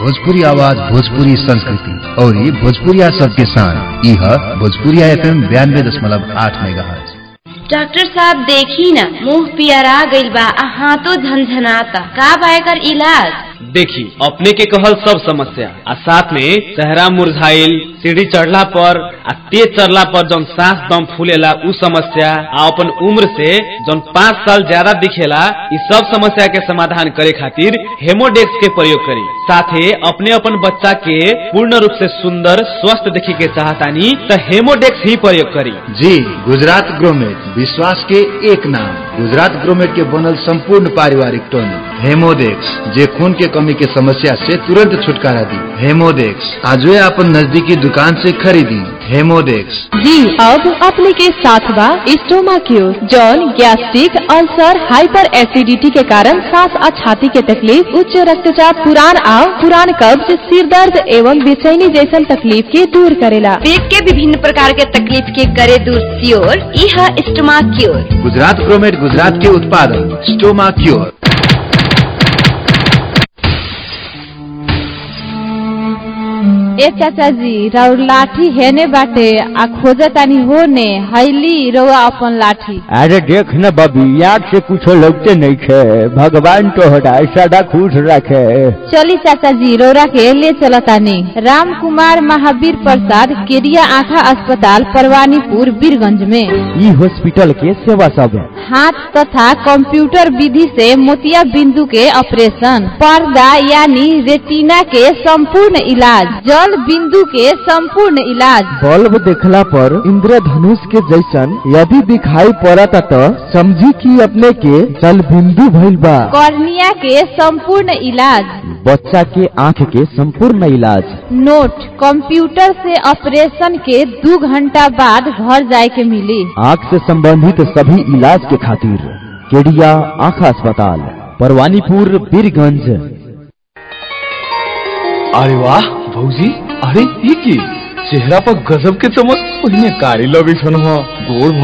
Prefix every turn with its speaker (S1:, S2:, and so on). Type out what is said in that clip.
S1: भोजपुरी आवाज भोजपुरी संस्कृति और ये भोजपुरिया सबके शान यह भोजपुरिया एफएम बयानबे दशमलव आठ मेगा
S2: डॉक्टर साहब देखी न मुंह पियरा गइल बा आ हाथों झनझनाता का बा एकर इलाज
S3: देखी अपने के कहल सब समस्या आ साथ में चेहरा मुरझाइल सीढ़ी चढ़ला पर आ तेज चढ़ला पर जौन सांस दम फूलेला उ समस्या आ अपन उम्र से जौन पाँच साल ज्यादा दिखेला इ सब समस्या के समाधान करे खातिर हेमोडेक्स के प्रयोग करी साथे अपने अपन बच्चा के पूर्ण रूप से सुंदर स्वस्थ देखे के चाहतानी त हेमोडेक्स ही प्रयोग करी
S1: जी गुजरात ग्रोमेट विश्वास के एक नाम गुजरात ग्रोमेट के बनल संपूर्ण पारिवारिक टॉनिक हेमोडेक्स जे खून के कमी के समस्या से तुरंत छुटकारा दी हेमोडेक्स आज अपन नजदीकी दुकान से खरीदी हेमोडेक्स
S4: जी अब अपने के साथ बा स्टोमा क्यूर जौन गैस्ट्रिक अल्सर हाइपर एसिडिटी के कारण सांस और छाती के तकलीफ उच्च रक्तचाप पुरान आओ पुरान कब्ज सिर दर्द एवं बेचैनी जैसन तकलीफ के दूर करेला
S2: पेट के विभिन्न प्रकार के तकलीफ के करे दूर सियोर यह स्टमा क्योर
S1: गुजरात ग्रोमेट गुजरात के उत्पादन स्टोमा क्योर
S4: ए चाचा जी राउर लाठी हेने बाटे आ खोजतानी होने हैली रउआ अपन लाठी
S5: अरे देख न बबी याद से कुछ लगते नहीं छे भगवान तोहरा सदा खुश रखे
S4: चली चाचा जी रौरा के ले चलतानी राम कुमार महावीर प्रसाद केरिया आँखा अस्पताल परवानीपुर बीरगंज में
S5: ई हॉस्पिटल के सेवा सब है
S4: हाथ तथा कंप्यूटर विधि से मोतिया बिंदु के ऑपरेशन पर्दा यानी रेटिना के संपूर्ण इलाज जल बिंदु के संपूर्ण इलाज
S5: बल्ब देखला पर इंद्रधनुष के जैसन यदि दिखाई पड़ता तो समझी कि अपने के जल बिंदु भइल बा
S4: कॉर्निया के संपूर्ण इलाज
S5: बच्चा के आँख के संपूर्ण इलाज
S4: नोट कंप्यूटर से ऑपरेशन के दो घंटा बाद घर जाए के मिली
S5: आँख से संबंधित सभी इलाज के खातिर केडिया आँख अस्पताल परवानीपुर बीरगंज
S6: अरे वाह भौजी अरे ये की चेहरा पर गजब के चमक ओहिने कारी लगे छन गोड़